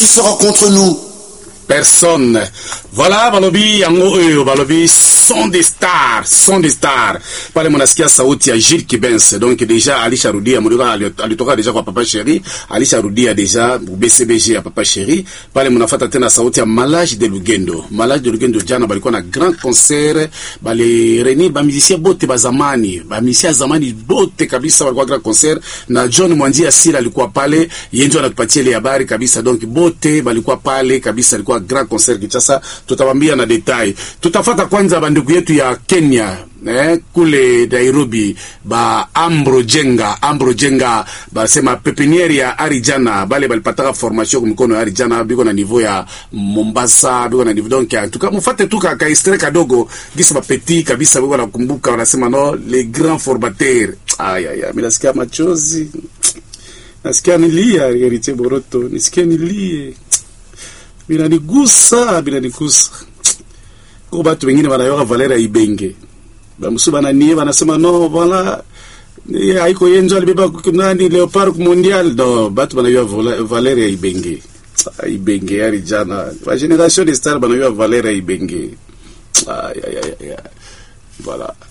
sera contre nous personne voilà balobi yango oyo balobi son des stars son des stars pale munasikia sauti ya Gilles Kibens donc deja alisharudia mulikuwa alitoka deja kwa papa chéri alisharudia deja BCBG ya papa chéri pale munafata tena sauti ya Malage de Lugendo Malage de Lugendo jana balikuwa na grand concert bali reunir ba musiciens bote ba zamani ba musiciens zamani bote kabisa walikuwa grand concert na John Mwanji Asila alikuwa pale yenjo anatupatia ile habari kabisa donc bote balikuwa pale kabisa alikuwa grand concert Kinshasa tutawambia na detail tutafata kwanza bandugu yetu ya Kenya eh, kule Nairobi ba Ambro Jenga Ambro Jenga basema pepiniere ya Arijana bale balipataka formation kwa mikono ya Arijana biko na niveau ya Mombasa biko na niveau donc tukamufate tu ka extrait kadogo gisa ba petit kabisa biko nakumbuka wanasema no les grands formateurs ay ay ay mimi nasikia machozi nasikia nilia Heritier Boroto nisikia nilie binanigusa binanigusa ko batu wengine wanayoka Valera Ibenge bamusu bananie banasema no wala haiko yenjo alibeba nani Leopard mondial no batu banayoa Valera Ibenge Ibenge yari jana wa generation de star banayoa Valera Ibenge ay ay ay voilà